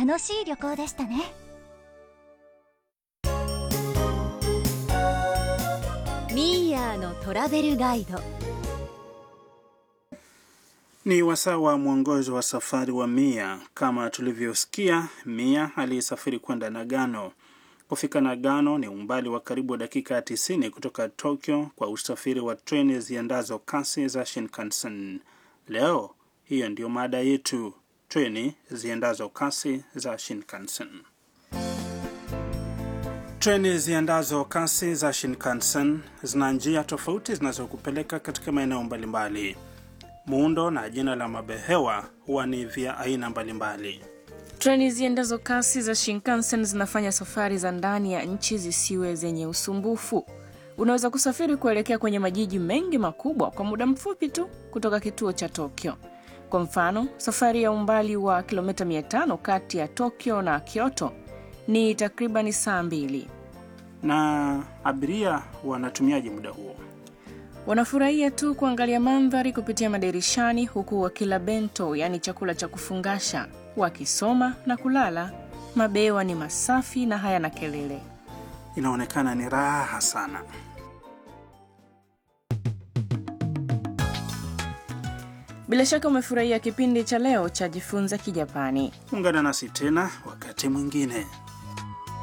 楽しい旅行でしたねミーヤーのトラベルガイド Ni wasaa wa mwongozo wa safari wa Mia. Kama tulivyosikia, Mia alisafiri kwenda Nagano. Kufika Nagano ni umbali wa karibu dakika 90 kutoka Tokyo kwa usafiri wa treni ziendazo kasi za Shinkansen. Leo hiyo ndiyo mada yetu, treni ziendazo kasi za Shinkansen. Treni ziendazo kasi za Shinkansen zina njia tofauti zinazokupeleka katika maeneo mbalimbali. Muundo na jina la mabehewa huwa ni vya aina mbalimbali. Treni ziendazo kasi za Shinkansen zinafanya safari za ndani ya nchi zisiwe zenye usumbufu. Unaweza kusafiri kuelekea kwenye majiji mengi makubwa kwa muda mfupi tu kutoka kituo cha Tokyo. Kwa mfano, safari ya umbali wa kilomita 500 kati ya Tokyo na Kyoto ni takribani saa mbili. Na abiria wanatumiaje muda huo? Wanafurahia tu kuangalia mandhari kupitia madirishani huku wakila bento, yaani chakula cha kufungasha, wakisoma na kulala. Mabewa ni masafi na hayana kelele. Inaonekana ni raha sana. Bila shaka umefurahia kipindi cha leo cha Jifunze Kijapani. Ungana nasi tena wakati mwingine.